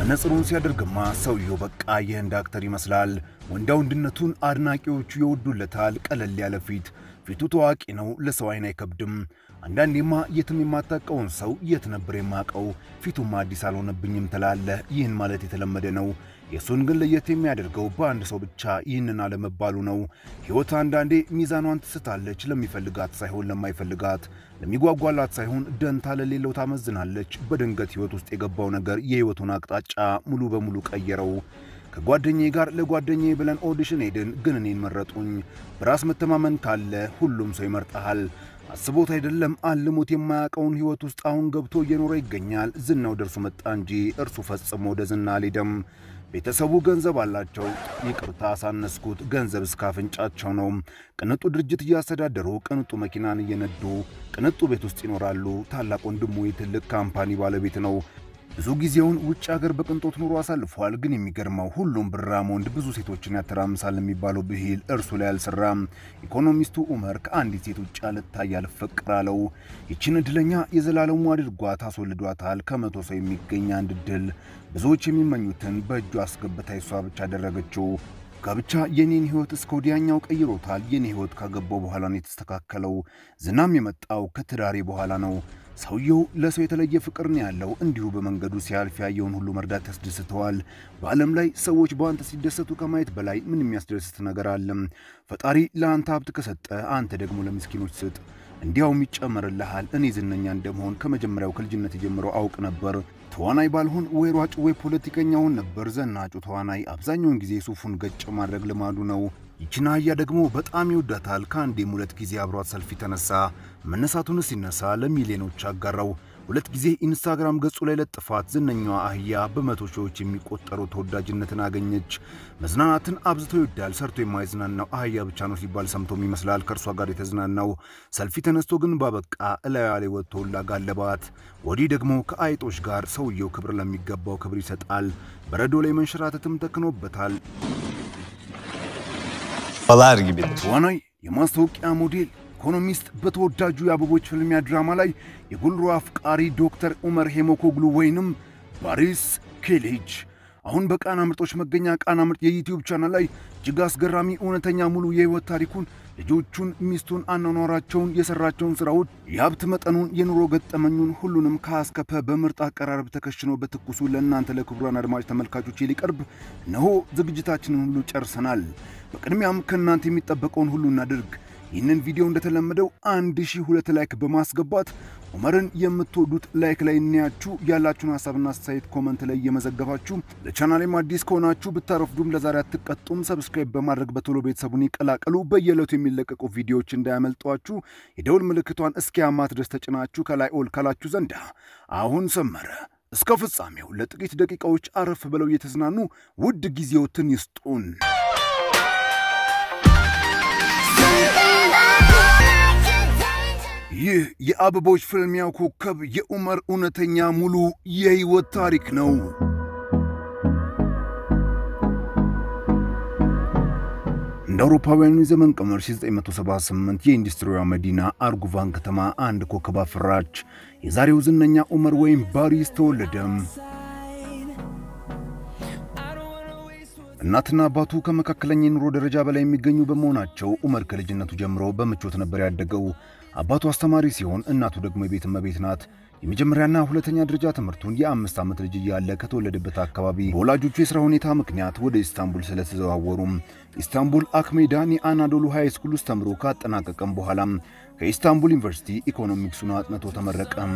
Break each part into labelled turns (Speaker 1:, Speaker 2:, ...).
Speaker 1: መነጽሩን ሲያደርግማ ሰውየው በቃ የህንድ አክተር ይመስላል። ወንዳ ወንድነቱን አድናቂዎቹ ይወዱለታል። ቀለል ያለ ፊት፣ ፊቱ ታዋቂ ነው፣ ለሰው አይን አይከብድም። አንዳንዴማ የትም የማታውቀውን ሰው የት ነበር የማውቀው፣ ፊቱማ አዲስ አልሆነብኝም ትላለህ። ይህን ማለት የተለመደ ነው። የእሱን ግን ለየት የሚያደርገው በአንድ ሰው ብቻ ይህንን አለመባሉ ነው። ሕይወት አንዳንዴ ሚዛኗን ትስታለች። ለሚፈልጋት ሳይሆን ለማይፈልጋት፣ ለሚጓጓላት ሳይሆን ደንታ ለሌለው ታመዝናለች። በድንገት ሕይወት ውስጥ የገባው ነገር የሕይወቱን አቅጣጫ ሙሉ በሙሉ ቀየረው። ከጓደኛዬ ጋር ለጓደኛዬ ብለን ኦዲሽን ሄድን፣ ግን እኔን መረጡኝ። በራስ መተማመን ካለ ሁሉም ሰው ይመርጠሃል። አስቦት አይደለም አልሞት የማያውቀውን ሕይወት ውስጥ አሁን ገብቶ እየኖረ ይገኛል። ዝናው ደርሶ መጣ እንጂ እርሱ ፈጽሞ ወደ ዝና አልሄደም። ቤተሰቡ ገንዘብ አላቸው። ይቅርታ አሳነስኩት። ገንዘብ እስከ አፍንጫቸው ነው። ቅንጡ ድርጅት እያስተዳደሩ ቅንጡ መኪናን እየነዱ ቅንጡ ቤት ውስጥ ይኖራሉ። ታላቅ ወንድሙ የትልቅ ካምፓኒ ባለቤት ነው። ብዙ ጊዜውን ውጭ ሀገር በቅንጦት ኑሮ አሳልፏል። ግን የሚገርመው ሁሉም ብራም ወንድ ብዙ ሴቶችን ያተራምሳል የሚባለው ብሂል እርሱ ላይ አልሰራም። ኢኮኖሚስቱ ኡመር ከአንዲት ሴት ውጭ አልታይ አልፈቅር አለው። ይችን እድለኛ የዘላለሙ አድርጓት አስወልዷታል። ከመቶ ሰው የሚገኝ አንድ እድል ብዙዎች የሚመኙትን በእጁ አስገብታ እሷ ብቻ አደረገችው። ጋብቻ የኔን ሕይወት እስከ ወዲያኛው ቀይሮታል። የኔ ሕይወት ካገባው በኋላ ነው የተስተካከለው። ዝናም የመጣው ከትዳሬ በኋላ ነው። ሰውየው ለሰው የተለየ ፍቅር ነው ያለው። እንዲሁ በመንገዱ ሲያልፍ ያየውን ሁሉ መርዳት ያስደስተዋል። በዓለም ላይ ሰዎች በአንተ ሲደሰቱ ከማየት በላይ ምን የሚያስደስት ነገር አለም? ፈጣሪ ለአንተ ሀብት ከሰጠ አንተ ደግሞ ለምስኪኖች ስጥ፣ እንዲያውም ይጨመርልሃል። እኔ ዝነኛ እንደመሆን ከመጀመሪያው ከልጅነት ጀምሮ አውቅ ነበር። ተዋናይ ባልሆን ወይ ሯጭ ወይ ፖለቲከኛ ሆን ነበር። ዘናጩ ተዋናይ አብዛኛውን ጊዜ ሱፉን ገጭ ማድረግ ልማዱ ነው። ይችን አህያ ደግሞ በጣም ይወዳታል። ከአንዴም ሁለት ጊዜ አብሯት ሰልፊ ተነሳ። መነሳቱን ሲነሳ ለሚሊዮኖች አጋራው። ሁለት ጊዜ ኢንስታግራም ገጹ ላይ ለጥፋት። ዝነኛዋ አህያ በመቶ ሺዎች የሚቆጠሩ ተወዳጅነትን አገኘች። መዝናናትን አብዝቶ ይወዳል። ሰርቶ የማይዝናናው አህያ ብቻ ነው ሲባል ሰምቶም ይመስላል ከእርሷ ጋር የተዝናናው። ሰልፊ ተነስቶ ግን ባበቃ እላዩ ላይ ወጥቶ ላጋለባት። ወዲህ ደግሞ ከአይጦች ጋር ሰውየው ክብር ለሚገባው ክብር ይሰጣል። በረዶ ላይ መንሸራተትም ተክኖበታል።
Speaker 2: balar gibidir.
Speaker 1: ተዋናይ፣ የማስታወቂያ ሞዴል፣ ኢኮኖሚስት በተወዳጁ የአበቦች ፍልሚያ ድራማ ላይ የጉልሮ አፍቃሪ ዶክተር ኡመር ሄሞኮግሉ ወይንም ባሪስ ኬሌጅ አሁን በቃና ምርጦች መገኛ ቃና ምርጥ የዩቲዩብ ቻናል ላይ እጅግ አስገራሚ እውነተኛ ሙሉ የህይወት ታሪኩን፣ ልጆቹን፣ ሚስቱን፣ አኗኗራቸውን፣ የሰራቸውን ስራዎች፣ የሀብት መጠኑን፣ የኑሮ ገጠመኙን ሁሉንም ከአስከፈ በምርጥ አቀራረብ ተከሽኖ በትኩሱ ለእናንተ ለክቡራን አድማጭ ተመልካቾች ሊቀርብ እነሆ ዝግጅታችንን ሁሉ ጨርሰናል። በቅድሚያም ከእናንተ የሚጠበቀውን ሁሉ እናድርግ። ይህንን ቪዲዮ እንደተለመደው አንድ ሺህ ሁለት ላይክ በማስገባት ኡመርን የምትወዱት ላይክ ላይ እናያችሁ ያላችሁን ሀሳብና አስተያየት ኮመንት ላይ እየመዘገባችሁ ለቻናሌም አዲስ ከሆናችሁ ብታረፍዱም ለዛሬ አትቀጡም። ሰብስክራይብ በማድረግ በቶሎ ቤተሰቡን ይቀላቀሉ። በየዕለቱ የሚለቀቁ ቪዲዮዎች እንዳያመልጧችሁ የደውል ምልክቷን እስኪያማት ድረስ ተጭናችሁ ከላይ ኦል ካላችሁ ዘንዳ አሁን ሰመረ። እስከ ፍጻሜው ለጥቂት ደቂቃዎች አረፍ ብለው እየተዝናኑ ውድ ጊዜዎትን ይስጡን። ይህ የአበቦች ፍልሚያው ኮከብ የኡመር እውነተኛ ሙሉ የሕይወት ታሪክ ነው። እንደ አውሮፓውያኑ የዘመን ቀመር 1978 የኢንዱስትሪዋ መዲና አርጉቫን ከተማ አንድ ኮከብ አፈራች። የዛሬው ዝነኛ ኡመር ወይም ባሪስ ተወለደም። እናትና አባቱ ከመካከለኛ የኑሮ ደረጃ በላይ የሚገኙ በመሆናቸው ኡመር ከልጅነቱ ጀምሮ በምቾት ነበር ያደገው። አባቱ አስተማሪ ሲሆን እናቱ ደግሞ የቤት እመቤት ናት። የመጀመሪያና ሁለተኛ ደረጃ ትምህርቱን የአምስት ዓመት ልጅ እያለ ከተወለደበት አካባቢ በወላጆቹ የሥራ ሁኔታ ምክንያት ወደ ኢስታንቡል ስለተዘዋወሩም ኢስታንቡል አክሜዳን የአናዶሉ ሃይ ስኩል ውስጥ ተምሮ ካጠናቀቀም በኋላም ከኢስታንቡል ዩኒቨርሲቲ ኢኮኖሚክሱን አጥንቶ ተመረቀም።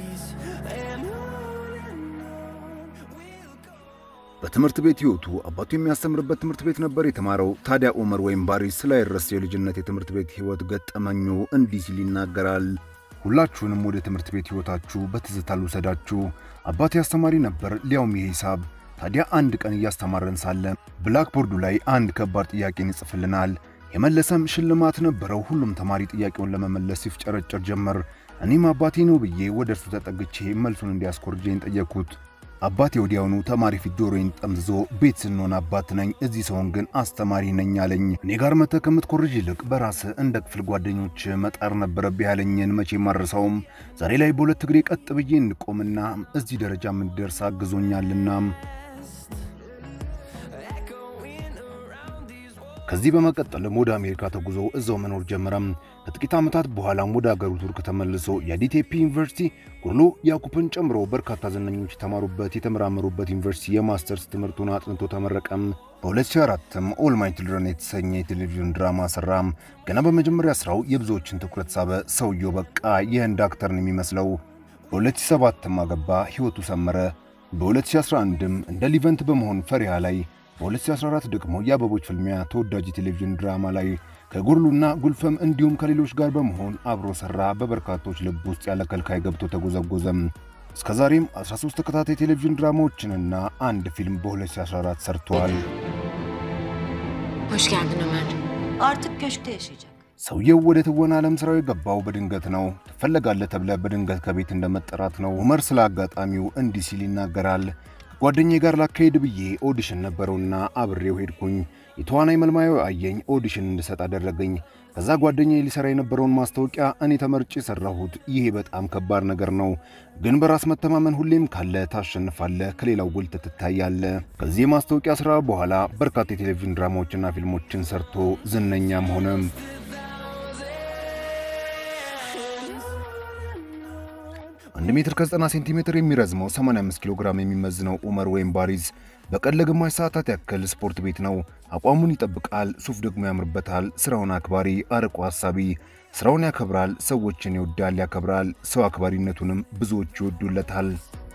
Speaker 1: በትምህርት ቤት ሕይወቱ አባቱ የሚያስተምርበት ትምህርት ቤት ነበር የተማረው። ታዲያ ኡመር ወይም ባሪስ ስላይረስ የልጅነት የትምህርት ቤት ሕይወት ገጠመኙ እንዲህ ሲል ይናገራል። ሁላችሁንም ወደ ትምህርት ቤት ሕይወታችሁ በትዝታ ልውሰዳችሁ። አባቴ አስተማሪ ነበር፣ ሊያውም የሂሳብ። ታዲያ አንድ ቀን እያስተማረን ሳለ ብላክቦርዱ ላይ አንድ ከባድ ጥያቄን ይጽፍልናል። የመለሰም ሽልማት ነበረው። ሁሉም ተማሪ ጥያቄውን ለመመለስ ሲፍጨረጨር ጀመር። እኔም አባቴ ነው ብዬ ወደ እርሱ ተጠግቼ መልሱን እንዲያስኮርጀኝ ጠየቅኩት። አባቴ ወዲያውኑ ተማሪ ፊት ጆሮዬን ጠምዝዞ ቤት ስንሆን አባት ነኝ፣ እዚህ ሰውን ግን አስተማሪ ነኝ አለኝ። እኔ ጋር መተህ ከምትኮርጅ ይልቅ በራስህ እንደ ክፍል ጓደኞች መጣር ነበረብህ ያለኝን መቼም አልረሳውም። ዛሬ ላይ በሁለት እግሬ ቀጥ ብዬ እንቆምና እዚህ ደረጃ እንድደርስ አግዞኛልና ከዚህ በመቀጠልም ወደ አሜሪካ ተጉዞ እዛው መኖር ጀመረም። ከጥቂት ዓመታት በኋላም ወደ አገሩ ቱርክ ተመልሶ የዲቴፒ ዩኒቨርሲቲ ጉርሎ ያኩፕን ጨምሮ በርካታ ዝነኞች የተማሩበት የተመራመሩበት ዩኒቨርሲቲ የማስተርስ ትምህርቱን አጥንቶ ተመረቀም። በ2004ም ኦል ማይ ችልድረን የተሰኘ የቴሌቪዥን ድራማ ሰራም። ገና በመጀመሪያ ስራው የብዙዎችን ትኩረት ሳበ። ሰውየው በቃ የህንድ አክተርን የሚመስለው። በ2007ም አገባ፣ ህይወቱ ሰመረ። በ2011ም እንደ ሊቨንት በመሆን ፈሪሃ ላይ በ2014 ደግሞ የአበቦች ፍልሚያ ተወዳጅ የቴሌቪዥን ድራማ ላይ ከጉርሉና ጉልፈም እንዲሁም ከሌሎች ጋር በመሆን አብሮ ሰራ። በበርካቶች ልብ ውስጥ ያለ ከልካይ ገብቶ ተጎዘጎዘም። እስከ ዛሬም 13 ተከታታይ ቴሌቪዥን ድራማዎችንና አንድ ፊልም በ2014 ሰርተዋል።
Speaker 2: Hoş geldin Ömer.
Speaker 3: Artık köşkte yaşayacak.
Speaker 1: ሰውየው ወደ ትወና ዓለም ስራው የገባው በድንገት ነው። ትፈለጋለህ ተብለህ በድንገት ከቤት እንደመጠራት ነው። ኡመር ስለ አጋጣሚው እንዲህ ሲል ይናገራል። ከጓደኛዬ ጋር ላካሄድ ብዬ ኦዲሽን ነበረውና አብሬው ሄድኩኝ። የተዋናይ መልማዩ አየኝ፣ ኦዲሽን እንድሰጥ አደረገኝ። ከዛ ጓደኛዬ ሊሰራ የነበረውን ማስታወቂያ እኔ ተመርጬ ሰራሁት። ይሄ በጣም ከባድ ነገር ነው፣ ግን በራስ መተማመን ሁሌም ካለ ታሸንፋለህ፣ ከሌላው ጎልተህ ትታያለህ። ከዚህ የማስታወቂያ ስራ በኋላ በርካታ የቴሌቪዥን ድራማዎችና ፊልሞችን ሰርቶ ዝነኛም ሆነም። አንድ ሜትር ከ90 ሴንቲሜትር የሚረዝመው 85 ኪሎ ግራም የሚመዝነው ኡመር ወይም ባሪዝ በቀን ለግማሽ ሰዓታት ያክል ስፖርት ቤት ነው። አቋሙን ይጠብቃል፣ ሱፍ ደግሞ ያምርበታል። ስራውን አክባሪ፣ አርቆ ሀሳቢ፣ ስራውን ያከብራል፣ ሰዎችን ይወዳል፣ ያከብራል። ሰው አክባሪነቱንም ብዙዎች ይወዱለታል።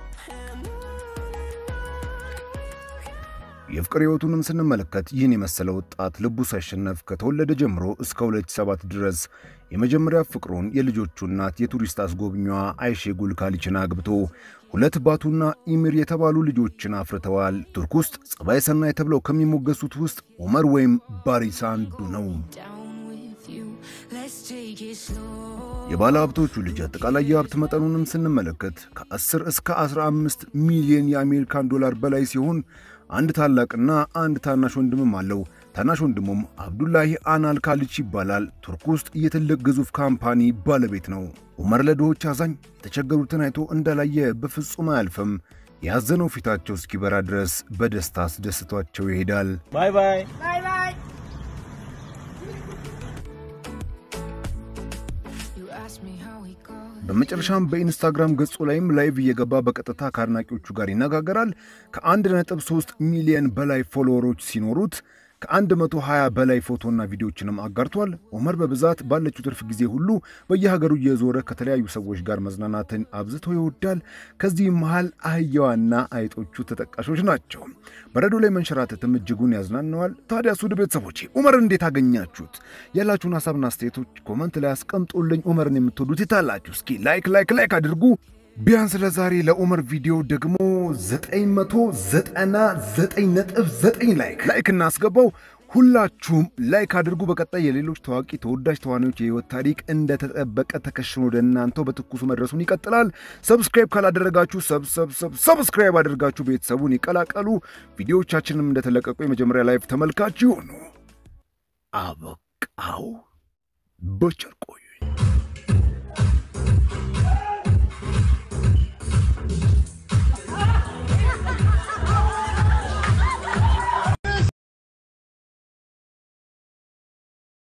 Speaker 1: የፍቅር ህይወቱንም ስንመለከት ይህን የመሰለ ወጣት ልቡ ሳይሸነፍ ከተወለደ ጀምሮ እስከ 2007 ድረስ የመጀመሪያ ፍቅሩን የልጆቹ እናት የቱሪስት አስጎብኚዋ አይሼ ጉልካሊችን አግብቶ ሁለት ባቱና ኢሚር የተባሉ ልጆችን አፍርተዋል። ቱርክ ውስጥ ጸባይ ሰናይ ተብለው ከሚሞገሱት ውስጥ ኡመር ወይም ባሪስ አንዱ ነው። የባለ ሀብቶቹ ልጅ አጠቃላይ የሀብት መጠኑንም ስንመለከት ከ10 እስከ 15 ሚሊዮን የአሜሪካን ዶላር በላይ ሲሆን አንድ ታላቅና አንድ ታናሽ ወንድምም አለው። ታናሽ ወንድሙም አብዱላሂ አናል ካሊች ይባላል። ቱርክ ውስጥ የትልቅ ግዙፍ ካምፓኒ ባለቤት ነው። ኡመር ለድሆች አዛኝ፣ የተቸገሩትን አይቶ እንዳላየ በፍጹም አያልፍም። ያዘነው ፊታቸው እስኪበራ ድረስ በደስታ አስደስቷቸው ይሄዳል።
Speaker 4: ባይ ባይ።
Speaker 1: በመጨረሻም በኢንስታግራም ገጹ ላይም ላይቭ እየገባ በቀጥታ ከአድናቂዎቹ ጋር ይነጋገራል። ከ1.3 ሚሊዮን በላይ ፎሎወሮች ሲኖሩት ከ120 በላይ ፎቶና ቪዲዮችንም አጋርቷል። ኡመር በብዛት ባለችው ትርፍ ጊዜ ሁሉ በየሀገሩ እየዞረ ከተለያዩ ሰዎች ጋር መዝናናትን አብዝቶ ይወዳል። ከዚህም መሃል አህያዋና አይጦቹ ተጠቃሾች ናቸው። በረዶ ላይ መንሸራተትም እጅጉን ያዝናነዋል። ታዲያ ሱድ ቤተሰቦቼ ኡመርን እንዴት አገኛችሁት? ያላችሁን ሀሳብና አስተያየቶች ኮመንት ላይ አስቀምጡልኝ። ኡመርን የምትወዱት የታላችሁ እስኪ ላይክ ላይክ ላይክ አድርጉ። ቢያንስ ለዛሬ ለኡመር ቪዲዮ ደግሞ 999.9 ላይክ ላይክ እናስገባው። ሁላችሁም ላይክ አድርጉ። በቀጣይ የሌሎች ታዋቂ ተወዳጅ ተዋናዮች የህይወት ታሪክ እንደተጠበቀ ተከሽኖ ወደ እናንተው በትኩሱ መድረሱን ይቀጥላል። ሰብስክራይብ ካላደረጋችሁ ሰብስክራይብ አድርጋችሁ ቤተሰቡን ይቀላቀሉ። ቪዲዮዎቻችንም እንደተለቀቁ የመጀመሪያ ላይቭ ተመልካች ይሁኑ። አበቃው። በቸር